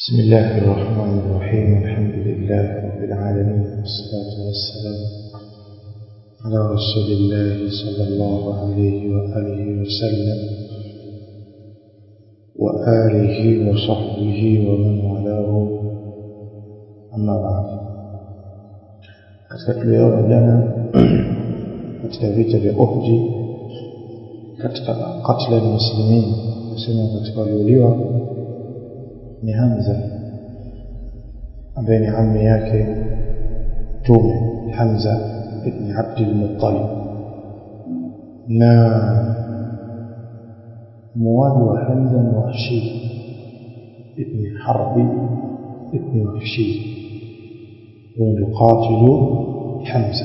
بسم الله الرحمن الرحيم الحمد لله رب العالمين والصلاة والسلام على رسول الله صلى الله عليه وآله وسلم وآله وصحبه ومن والاه أما بعد katika tuliona jana katika vita vya Uhud katika katla ya muslimin nasema katika waliuliwa ni Hamza ambaye ni ammi yake Mtume Hamza ibn Abdul Muttalib na muwali wa Hamza ni Wahshi ibn Harbi ibn Wahshi huyo ndio qatilu Hamza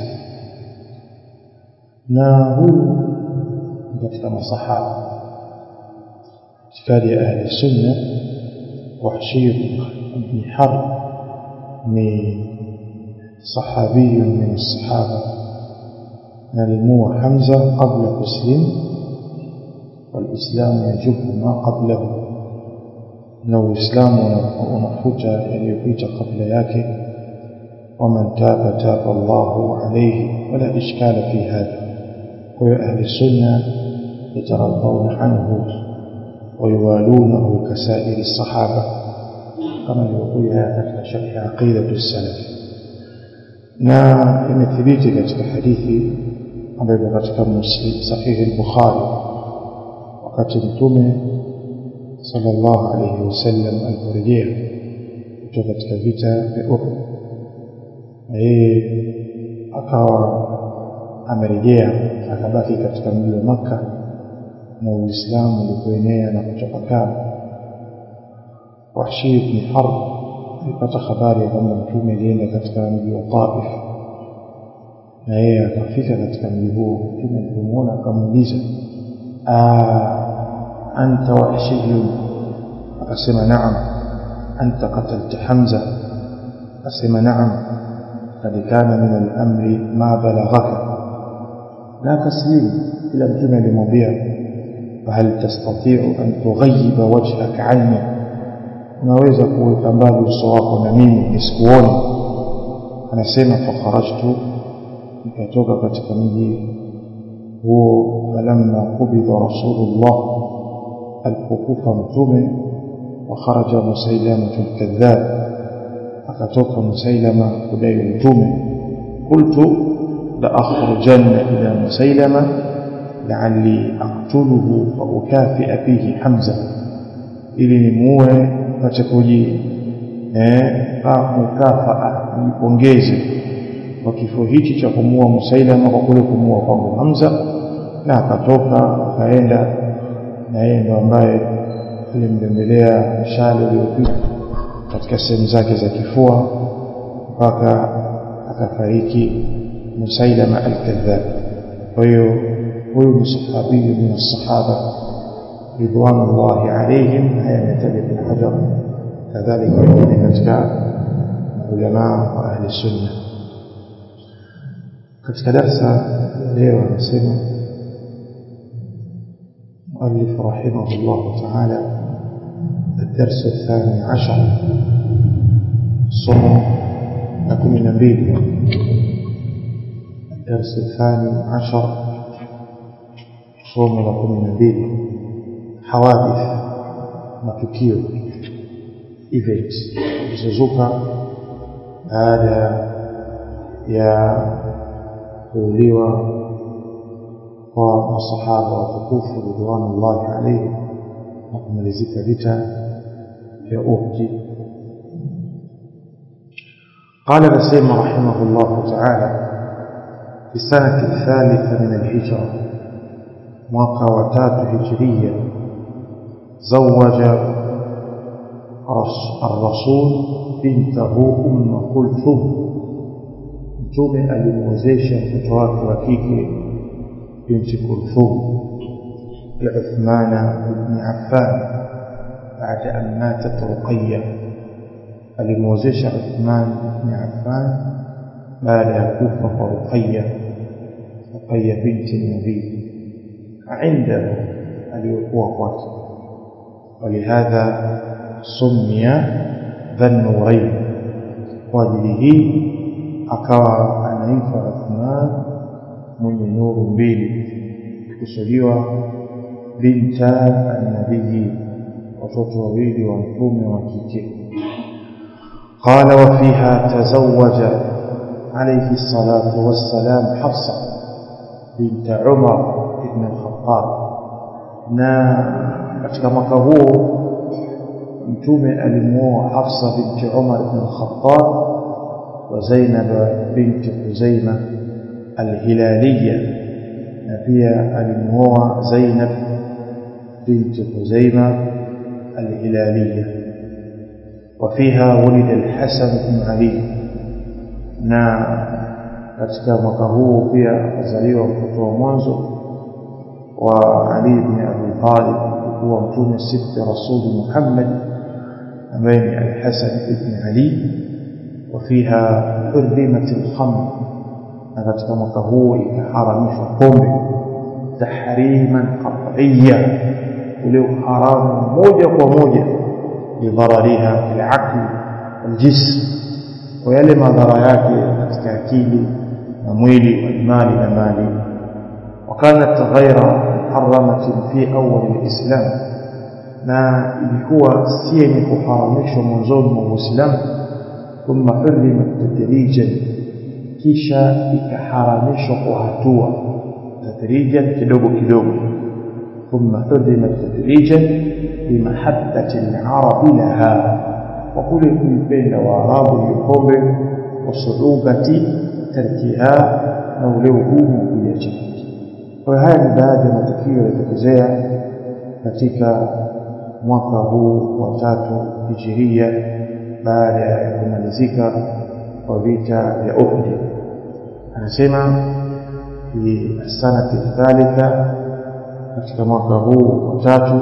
na huyu katika masahaba itikadi ya ahli sunna وحشي بن حرب من صحابي من الصحابة نلموه حمزة قبل مسلم والإسلام يجب ما قبله لو الإسلام ونفوت يليبيت قبل ياك ومن تاب تاب الله عليه ولا إشكال في هذا وأهل السنة يترضون عنه ويوالونه كسائر الصحابة كما يقول katika sharh aqidatu salaf na imethibiti katika hadithi ambayo katika muslim sahihi al-bukhari wakati mtume sallallahu alayhi wasallam aliporejea kutoka katika vita vya Uhud na yeye akawa amerejea akabaki katika mji wa Makka na Uislamu ulipoenea na kuchapakaa Wahshi ibn Harb alipata habari ya kwamba mtume alienda katika mji wa Taif na yeye akafika katika mji huo mtume alipomuona akamuuliza anta wahshiyun akasema naam anta qatalta Hamza akasema naam kad kana min al-amri ma balaghaka na akaslimu ila mtume alimwambia فهل تستطيع أن تغيب وجهك عني unaweza kuweka mbali uso wako na mimi nisikuone anasema fakharajtu nikatoka katika mji huo falamma qubida rasulullah alipokufa mtume wakharaja musailamatu lkadhab akatoka musailama kudai mtume qultu la akhrujanna ila musailama لعلي أقتله فأكافئ به حمزة ili nimuue pate kuji eh mukafaa nipongeze kwa kifo hichi cha kumuua Musailama kwa kule kumuua kwangu Hamza na akatoka akaenda na yeye ndo ambaye alimbembelea mshale uliopita katika sehemu zake za kifua mpaka akafariki Musailama al-Kadhab kwa hiyo huyu ni sahabi min as-sahaba ridwanullahi alayhim haya yataja bin hajar kadhalika wengine katika ulama wa ahli sunna katika darsa leo anasema مؤلف رحمه الله تعالى الدرس الثاني عشر صوم لكم من نبيل الدرس الثاني عشر somo la kumi na mbili hawadith matukio event zilizozuka baada ya kuuliwa kwa masahaba watukufu ridwanullahi alaihim na kumalizika vita vya Uhud قال نسيم رحمه الله تعالى في السنة الثالثة من الهجرة mwaka wa tatu hijiria zawaja الرسول بنته أم كلثوم mtume alimwozesha mtoto wake wa kike binti Kulthum لعثمان بن عفان بعد أن ماتت رقية alimwozesha Uthman ibn Affan baada ya kufa kwa Ruqayya Ruqayya binti Nabii عنده aliyokuwa kwake ولهذا سمي Dhanurain. Kwa ajili hii akawa anaitwa Uthman mwenye nuru mbili, kusudiwa binta annabii, watoto wawili wa mtume wa kike. Qala wa fiha tazawaja alayhi salatu wassalam Hafsa binta Umar ibn al-Khattab, na katika mwaka huo mtume alimuoa Hafsa binti Umar ibn al-Khattab wa Zainab binti Khuzaima al-Hilaliya, na pia alimuoa Zainab binti Khuzaima al-Hilaliya. وفيها ولد الحسن بن علي na katika mwaka huu pia akazaliwa mtoto wa mwanzo wa Ali ibn Abi Talib kuwa mtume sibti rasuli Muhammad ambaye ni Al-Hasan ibn Ali وفيها حرمت الخمر na katika mwaka huu ikaharamishwa pombe tahriman qat'iyya ule haramu moja kwa moja lidharariha fil aqli wal jism kwa yale madhara yake katika akili na mwili walmali na mali وكانت غير محرمة في أول الإسلام na ilikuwa si yenye kuharamishwa mwanzoni mwa Uislamu thumma hurrimat tadrijan kisha ikaharamishwa kwa hatua tadrijan kidogo kidogo thumma hurrimat tadrijan bimahabbati al-arab laha wa kule kuipenda waarabu hiyo pombe wasuugati tarkiha na ule ugumu wa kuiacha kwa haya ni baadhi ya matukio yaliyotokezea katika mwaka huu wa tatu hijiria baada ya kumalizika kwa vita vya Uhud anasema fi sanati thalitha katika mwaka huu wa tatu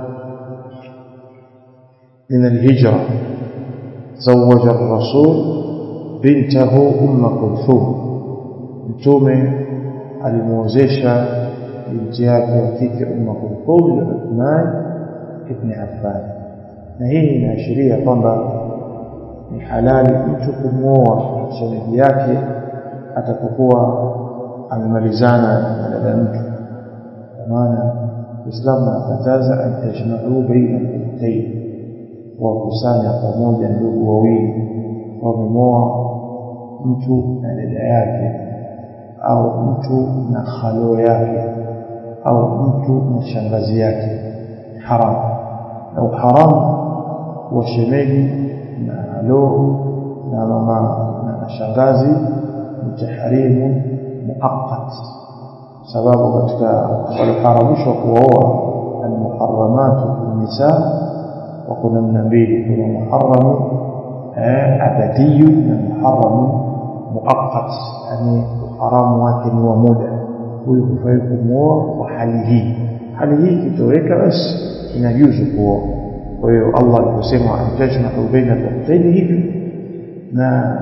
من الهجرة زوج الرسول بنته أم كلثوم mtume alimuozesha binti yake wa kike Umma Kulthum na Uthman ibn Affan, na hii inaashiria kwamba ni halali mtu kumwoa shemeji yake atapokuwa amemalizana na dada mtu, kwa maana Uislamu anakataza an tajmau baina al-ukhtayn, wakusanya pamoja ndugu wawili wamemoa mtu na dada yake au mtu na khalo yake au mtu na shangazi yake haram na uharamu wa shemeji na halo na mama na shangazi ni tahrimu muaqqat sababu katika waliharamishwa kuwaoa almuharramatu nisa wako namna mbili kuna muharamu abadiyu na muharamu muaqqat yani haramu wake ni wa muda huyu hufai kumwoa kwa hali hii hali hii ikitoweka basi inajuzu kuoa kwa hiyo Allah aliposema antajmau baina al-ukhtayn hivi na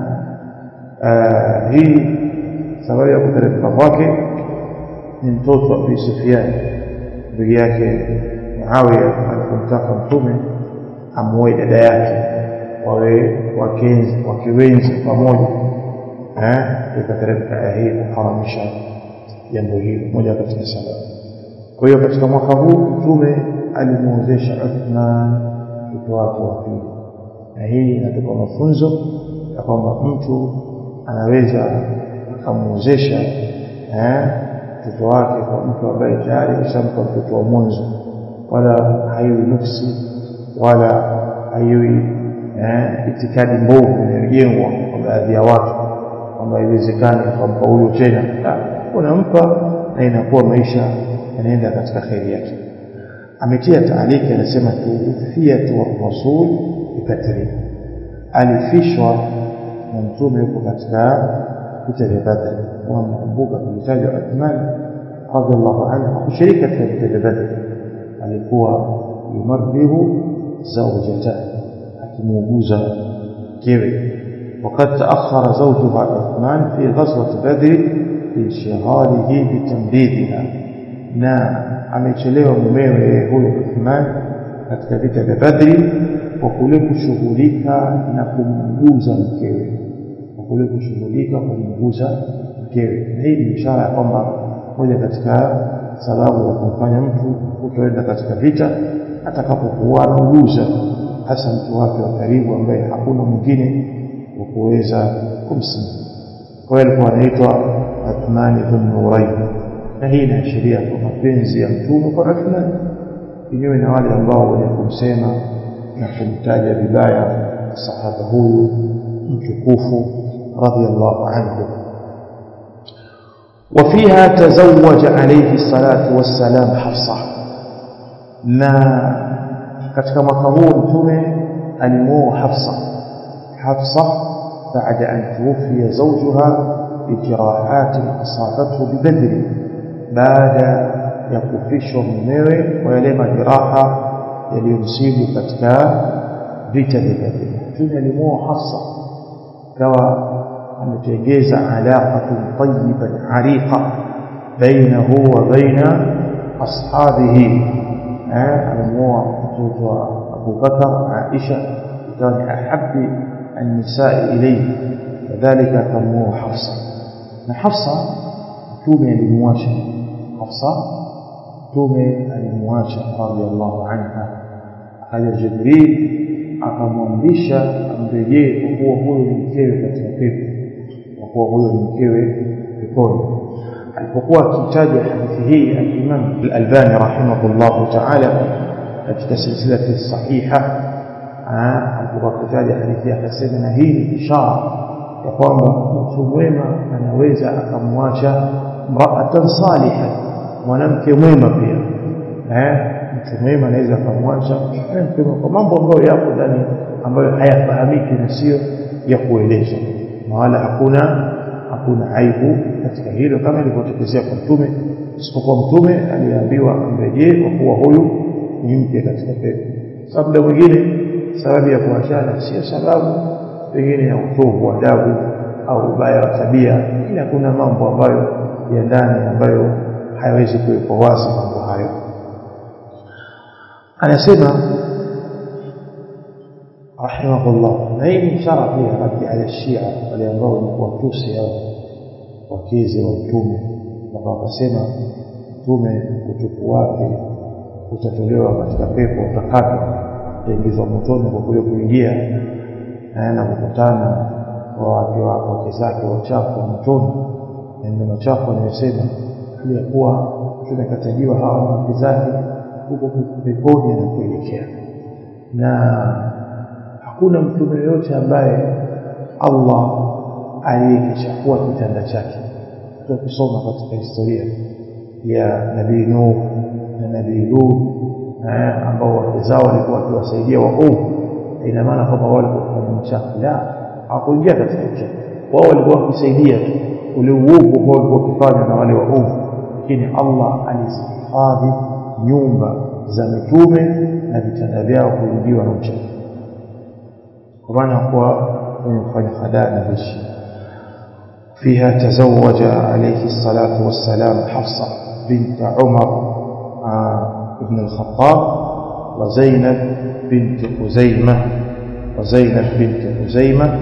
hii sababu ya kuteremka kwake ni mtoto wa Abi Sufyan ndugu yake Muawiya alipomtaka mtume amuoe dada yake wawe wakenzi wakiwenzi pamoja ikateremka aya hii kuharamisha jambo hilo moja katika sababu kwa hiyo katika mwaka huu mtume alimuozesha Uthman mtoto wake wa pili na hii inatupa mafunzo ya kwamba mtu anaweza akamuozesha mtoto wake kwa mtu ambaye tayari kishampa mtoto wa mwanzo wala haiwi nuksi wala haiwi itikadi mbovu inayojengwa kwa baadhi ya watu kwamba haiwezekani kwamba huyo tena unampa na inakuwa maisha yanaenda katika kheri yake ametia taaliki anasema tuufiyatu rasul bikatri alifishwa na mtume yuko katika vita vya Badr kama mnakumbuka tulitajwa Uthman radhiallahu anhu hakushiriki katika vita vya Badr alikuwa yumarrihu zawjata akimuuguza mkewe وقد تأخر زوجها عثمان في غزوة بدر لانشغاله بتمريضها na amechelewa mumewe huyo Uthman katika vita vya Badri kwa kule kushughulika na kumguza mkewe kwa kule kushughulika kumguza mkewe na hii ni ishara ya kwamba moja katika sababu ya kumfanya mtu kutoenda katika vita atakapokuwa anauguza hasa mtu wake wa karibu ambaye hakuna mwingine wa kuweza kumsimamia kwa hiyo alikuwa anaitwa Athmani ibn Nurayn na hii inaashiria kwa mapenzi ya mtume kwa Athmani kinyume na wale ambao wenye kumsema na kumtaja vibaya sahaba huyu mtukufu radhiallahu anhu وفيها تزوج عليه الصلاة والسلام حفصة na katika mwaka huu mtume alimuoa Hafsa Hafsa baada an tuwfiya zawjuha bijirahat asabathu bibadri baada ya kufishwa mumewe kwa yale majeraha yaliyomsibu katika vita vya Badri mtume alimuoa Hafsa kawa ametengeza alaqatun tayyiban ariqa bainahu wa baina ashabihi amemuoa mtoto wa Abu Bakar Aisha ikawa ni ahabbi النساء إليه كذلك كموه حفصة na Hafsa mtume alimwacha Hafsa mtume alimwacha radhiallahu anha akaja Jibril akamwamrisha amrejee kwa kuwa huyo ni mkewe katika pepo kwa kuwa huyo ni mkewe peponi alipokuwa akitaja hadithi hii al-Imam al-Albani rahimahullahu ta'ala katika silsilati sahiha alipokuwa akitaja hadithi akasema na hii ni ishara ya kwamba mtu mwema anaweza akamwacha mraatan saliha mwanamke mwema pia eh mtu mwema anaweza akamwacha mwanamke kwa mambo ambayo yapo ndani ambayo hayafahamiki na sio ya kuelezwa na wala hakuna hakuna aibu katika hilo kama ilivyotokezea kwa mtume isipokuwa mtume aliambiwa amrejee kwa kuwa huyu ni mke katika pepo sababu mwingine sababu ya kuachana sio sababu pengine ya utovu wa adabu au ubaya wa tabia ila kuna mambo ambayo ya ndani ambayo hayawezi kuwekwa wazi mambo hayo anasema rahimahullah na hii ni ishara pia raddi ala shia wale ambao ni kuwatusi au wakezi wa mtume mpaka wakasema mtume utupu wake utatolewa katika pepo utakatwa utaingizwa motoni kwa kule kuingia na kukutana kwa wake wake zake wachafu wa motoni na ndio machafu anayosema ili ya kuwa tumekatajiwa hawa na wake zake huko peponi na kuelekea na hakuna mtume yoyote ambaye Allah aliyekichafua kitanda chake tukisoma katika historia ya nabii Nuh na nabii Lut ambao wake zao walikuwa wakiwasaidia waovu ina maana kwamba wao walikuwa kufanya uchafu la hawakuingia katika uchafu wao walikuwa wakisaidia tu ule uovu ambao walikuwa wakifanya na wale waovu lakini Allah alizihifadhi nyumba za mitume na vitanda vyao kuingiwa na uchafu kwa maana kuwa wenye kufanya hadaa na vishi فيها تزوج عليه الصلاة والسلام حفصة بنت عمر بن الخطاب وزينب بنت خزيمة وزينب بنت خزيمة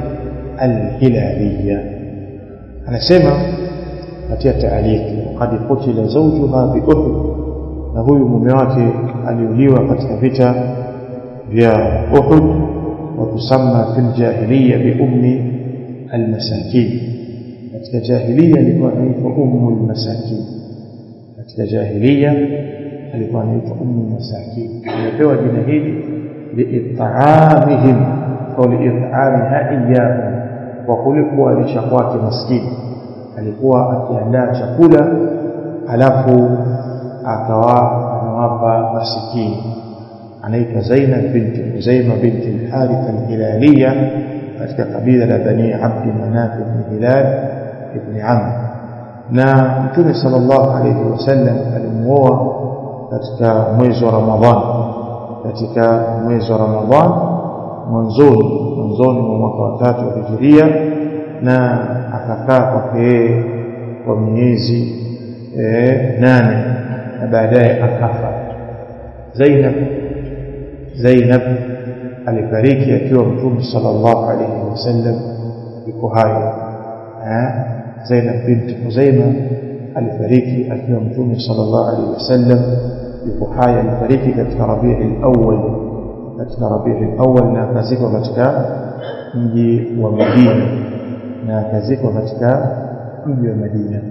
الهلالية أنا سمع نتيا تعليق وقد قتل زوجها بأحد na huyu mume wake aliuliwa katika vita vya Uhud wa tusamma fil jahiliya bi ummi almasakin katika jahiliya alikuwa anaitwa ummu almasakin katika jahiliya alikuwa anaitwa ummu masakin amepewa jina hili liit'amihim au liit'amiha iyahum kwa kule kuwalisha kwake maskini alikuwa akiandaa chakula alafu akawa anawapa masikini anaitwa Zainab binti Huzaima binti al-Harith al-Hilaliya katika kabila la Bani Abd Manaf ibn Hilal ibn Amr na Mtume sallallahu alayhi wasallam alimuoa katika mwezi wa Ramadhan katika mwezi wa Ramadhan mwanzoni mwanzoni mwa mwaka wa tatu wa Hijiria na akakaa kwake kwa miezi e, nane na baadaye akafa Zainab Zainab alifariki akiwa mtume sallallahu alayhi wasallam yuko hai Zainab binti Huzaima alifariki akiwa mtume sallallahu alayhi wasallam yuko hai alifariki katika Rabiul Awwal katika Rabiul Awwal na akazikwa katika mji wa Madina na akazikwa katika mji wa Madina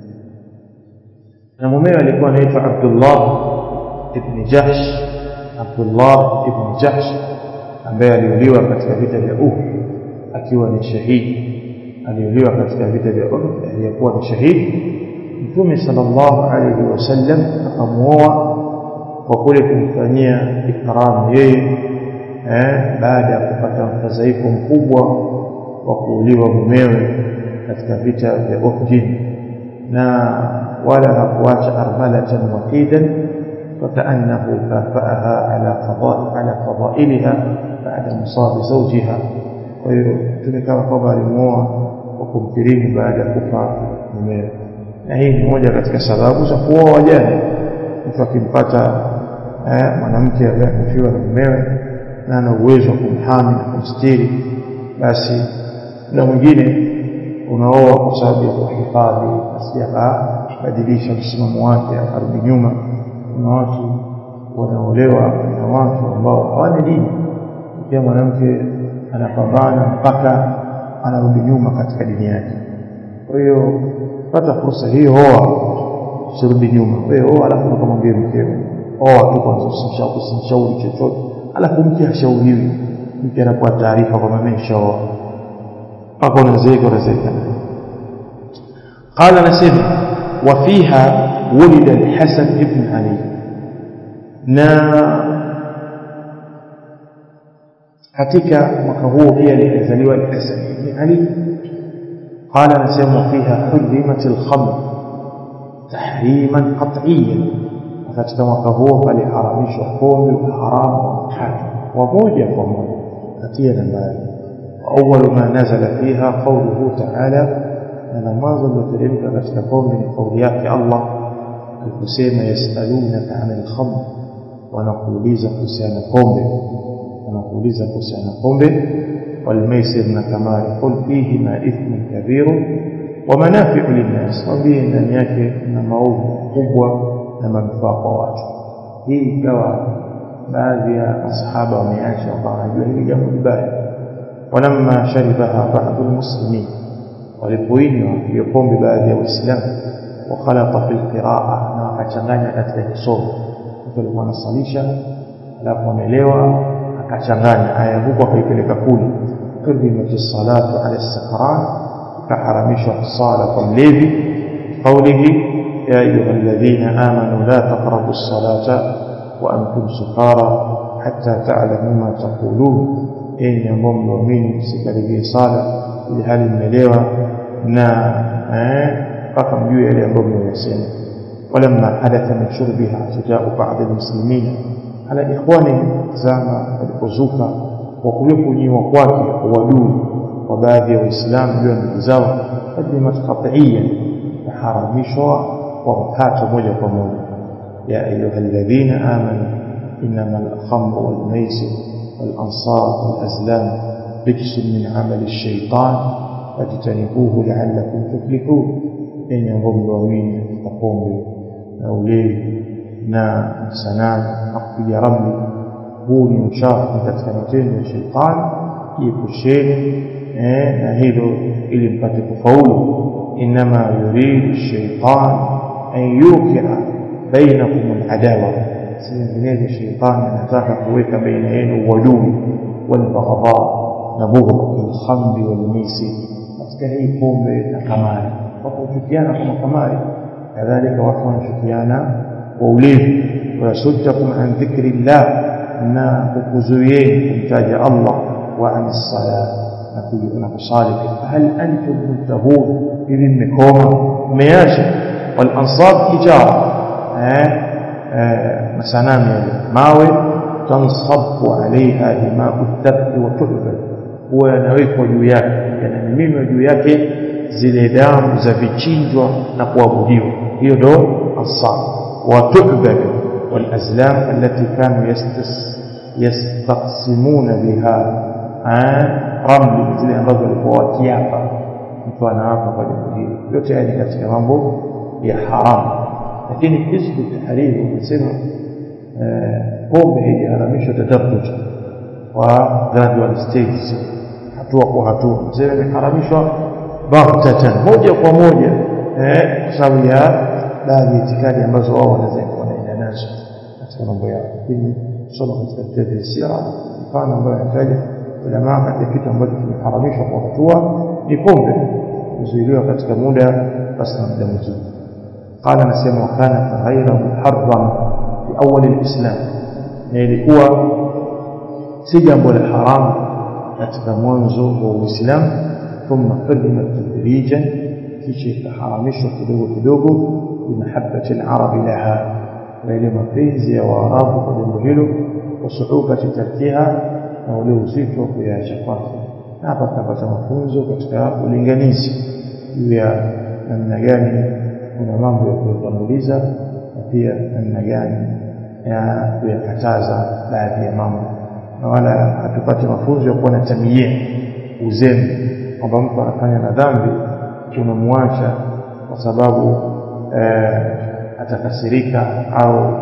na mumewe alikuwa anaitwa Abdullah ibn Jahsh Abdullah ibn Jahsh ambaye aliuliwa katika vita vya Uhud akiwa ni shahidi aliuliwa katika vita vya Uhud aliyekuwa ni shahidi Mtume sallallahu alayhi wasallam akamuoa kwa kule kumfanyia ikramu yeye eh, baada ya kupata mfadhaiko mkubwa wa kuuliwa mumewe katika vita vya Uhud na wala hakuacha armalatan wahidan فكأنه كافأها على قضاء على فضائلها بعد مصاب زوجها ويتمكن kwamba alimuoa kwa kumkirimu baada ya kufa mumewe na hii ni moja katika sababu za kuoa wajane mtu akimpata mwanamke ambaye amefiwa na mumewe na ana uwezo wa kumhami na kumstiri basi muda mwingine unaoa kwa sababu ya kuhifadhi asije akabadilisha msimamo wake akarudi nyuma kuna watu wanaolewa na watu ambao hawana dini pia mwanamke anapambana mpaka anarudi nyuma katika dini yake kwa hiyo pata fursa hiyo oa usirudi nyuma wewe oa alafu ukamwambia mkeo oa tu kwa usimshauri chochote alafu mke hashauriwi mke anakuwa taarifa kwamba mimi nishaoa mpaka unazeeka unazeeka قال نسمع وفيها ولد الحسن ابن علي na katika mwaka huo pia alizaliwa al-Hasan ibn Ali قال نسمع فيها حرمت الخمر تحريما قطعيا katika mwaka huo paliharamishwa pombe haramu tatu wa moja kwa moja katia nambari awwal ma nazala fiha qawluhu ta'ala na mwanzo ulioteremka katika pombe ni kauli yake Allah aliposema yasalunaka 'anil khamr wanakuuliza kuhusiana pombe wanakuuliza kuhusiana pombe والميسر نكمال قل فيهما إثم كبير ومنافع للناس وبه ndani yake na maovu kubwa na manufaa kwa watu hii ikawa baadhi ya masahaba wameacha wakawa wanajua hili jambo libaya walamma sharibaha ba'du almuslimin walipoinywa hiyo pombe baadhi ya waislamu wakhalata fil qiraa na wakachanganya katika kisomo mtu alikuwa anasalisha alafu amelewa akachanganya aya huko akaipeleka kule hurimat salatu ala sakran kaharamishwa sala kwa mlevi qawlihi ya ayuha alladhina amanu la taqrabu as-salata wa antum sukara hatta ta'lamu ma taqulun enyi ambao mnaamini msikaribie sala ili hali mmelewa na mpaka mjue yale ambayo mmeyasema ولما حدث من شربها اعتداء بعض المسلمين على إخوانهم زama walipozuka kwa kule kunyiwa kwake uadui wa baadhi ya waislamu juu ya ndugu zao kadimat qat'iyyan taharamishwa kwa mkato moja kwa moja ya ayuha alladhina amanu inma al-khamru wal-maisir wal-ansab wal-azlam rijsun min amali ash-shaytan fajtanibuhu la'allakum tuflihun enyi ambao mliamini katika pombe na ulevi na sanamu na kupiga ramli huu ni uchafu katika matendo ya sheitani jiepusheni eh, na hilo ili mpate kufaulu inama yuridu shaitan an yukia bainakum aladawa si vinginevyo sheitani anataka kuweka baina yenu uadui walbaghdha na bughdha bilkhamri walmisi katika hii pombe na kamari watu huchukiana kwa makamari kadhalika watu wanachukiana kwa ulevi wayasuddakum an dhikri llah na kukuzuieni kumtaja Allah wa an sala na kusali hal antum muntahun hivi mmekoma mmeacha wal ansab hijara eh masanamu yale mawe tansabu alaiha dimau dhabbi wa tuhbal huwa yanawekwa juu yake yanamimiwa juu yake zile damu za vichinjwa na kuabudiwa hiyo ndo ansab wa tuhbal والأزلام التي كانوا يستس yastaqsimuna biha ramli zile ambazo walikuwa wakiapa mtu anaapa kwa jambo hili yote haya ni katika mambo ya haramu lakini hizbu tahriri wanasema pombe iliharamishwa tadarruj kwa gradual stages hatua kwa hatua msema imeharamishwa baghtatan moja kwa moja eh kwa sababu ya baadhi ya itikadi ambazo wao wanaenda nazo katika mambo yao lakini soma katika kitabu cha sira mfano ambayo anataja ulama katika kitu ambacho kimeharamishwa kwa hatua ni pombe kuzuiliwa katika muda basi na muda mwingine قال نسمع وكانت غير محرم في أول الإسلام na ilikuwa si jambo la haramu katika mwanzo wa Uislamu thumma qadima tadrijan kisha ikaharamishwa kidogo kidogo bimahabbati al-arab laha na ile mapenzi ya waarabu kwa jambo hilo wa suhubati tarkiha na ule uzito wa kuyaacha kwake na hapa tunapata mafunzo katika ulinganizi juu ya namna gani kuna mambo ya kuyatanguliza na pia namna gani ya kuyakataza baadhi ya mambo na wala hatupate mafunzo ya kuwa na tamia uzembe kwamba mtu anafanya na dhambi unamwacha kwa sababu eh, atakasirika au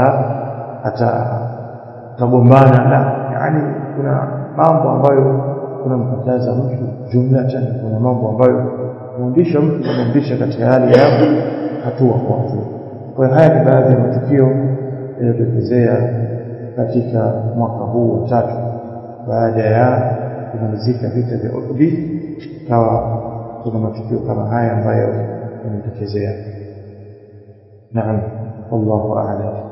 atagombana la yani kuna mambo ambayo kunampataza mtu jumlatan kuna mambo ambayo kumrudisha mtu kumrudisha katika hali ya hatua kwa hatua kwa hiyo haya ni baadhi ya matukio yaliyotokezea katika mwaka huu wa tatu baada ya kumalizika vita vya Uhud ikawa kuna matukio kama haya ambayo yametokezea naam wallahu a'lam